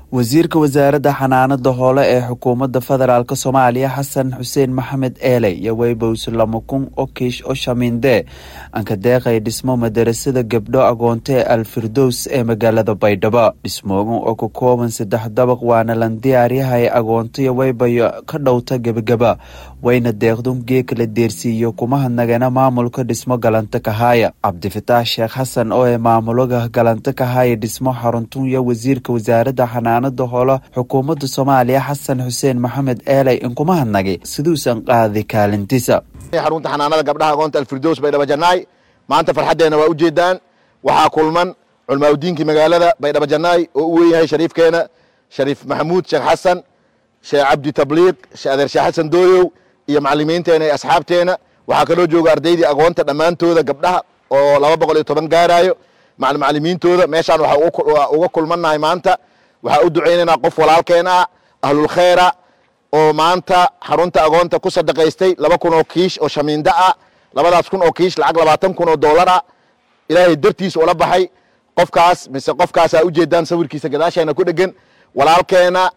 wasiirka wasaaradda xanaanada hoole ee xukuumadda federaalk soomaaliya xasan xuseen maxamed eele iyo weybows lama kun oo kiish oo shamiinde anka deeqay dhismo madarasada gabdho agoonto ee alfirdows ee magaalada baydhabo dhismoogan oo ka kooban saddex dabaq waana lan diyaaryahay agoontoyo weybayo ka dhowta gebagaba wayna deeqdun geeka la deersiiyo kuma hadnagana maamulka dhismo galanta kahaaya cabdifataax sheekh xasan oo ee maamulaga galanta kahaaya dhismo xaruntunya wasiirka wasaaradda xanaanada hoole xukuumadda soomaaliya xasan xuseen maxamed eeley inkuma hadnagay siduusan qaadi kaalintiisa xarunta xanaanada gabdhaha agoonta alfirdows baydhabo janaay maanta farxaddeena waa ujeedaan waxaa kulman culmaaudiinkii magaalada baydhabo janaay oo u weynyahay shariifkeena shariif maxamuud sheekh xasan sheekh cabdi tabliiq sheekh adeer sheekh xasan dooyow iyo macalimiinteena iyo asxaabteena waxaa kaloo jooga ardaydii agoonta dhammaantooda gabdhaha oo laba boqol iyo toban gaaraayo macalimiintooda meeshaan waxaa uga kulmannahay maanta waxaa u ducaynaynaa qof walaalkeen ah ahlulkhayra oo maanta xarunta agoonta ku sadaqaystay laba kun oo kiish oo shamiindo ah labadaas kun oo kiish lacag labaatan kun oo dollar ah ilaahay dartiis ula baxay qofkaas mise qofkaasaa ujeedaan sawirkiisa gadaasheena ku dhegan walaalkeena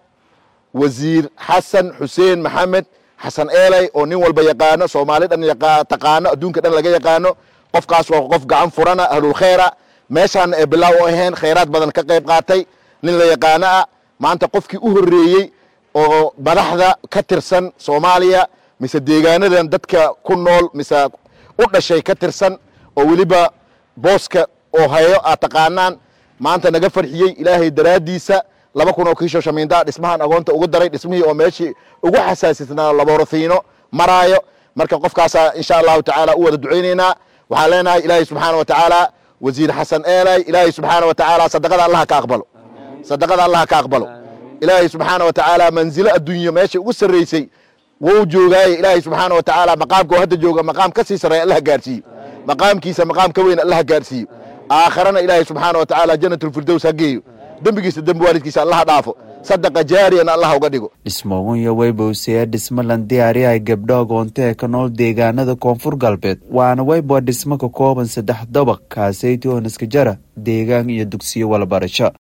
wasiir xasan xuseen maxamed xasan eeley oo nin walba yaqaano soomaali dhan taqaano adduunka dhan laga yaqaano qofkaas waa qof gacan furana ahlulkhayra meeshaan ee bilaaw u ahayn khayraad badan ka qayb qaatay nin la yaqaano ah maanta qofkii u horreeyey oo madaxda ka tirsan soomaaliya mise deegaanadan dadka ku nool mise u dhashay ka tirsan oo weliba booska oo hayo aad taqaanaan maanta naga farxiyey ilaahay daraaddiisa laba kun oo kiisho shamiindaa dhismahan agoonta ugu daray dhismihii oo meeshii ugu xasaasisnaa laborothiino maraayo marka qofkaasaa insha allahu tacaala u wada ducaynaynaa waxaan leenahay ilaahay subxaana wa tacaala wasiir xasan eelay ilaahay subxaana wa tacaala sadaqada allaha ka aqbalo sadaqada allaha ka aqbalo ilaahay subxaana wa tacaala manzilo adduunyo meesha ugu sarraysay wou joogaaye ilaahay subxaana wa tacaala maqaamka oo hadda jooga maqaam ka sii sarreeya allaha gaarsiiyo maqaamkiisa maqaam ka weyn allaha gaarsiiyo aakharana ilaahay subxaana wa tacaala janatulfirdows ha geeyo dembigiisa dembi waalidkiisa allaha dhaafo sadaqa jaariyana allah uga dhigo dhismoogunya weybowsaya dhismo lan diyaaryahay gabdho agoonto ee ka nool deegaanada koonfur galbeed waana weybo dhismo ka kooban saddex dabaq kaaseyti oo naskajara deegaan iyo dugsiyo walabarasho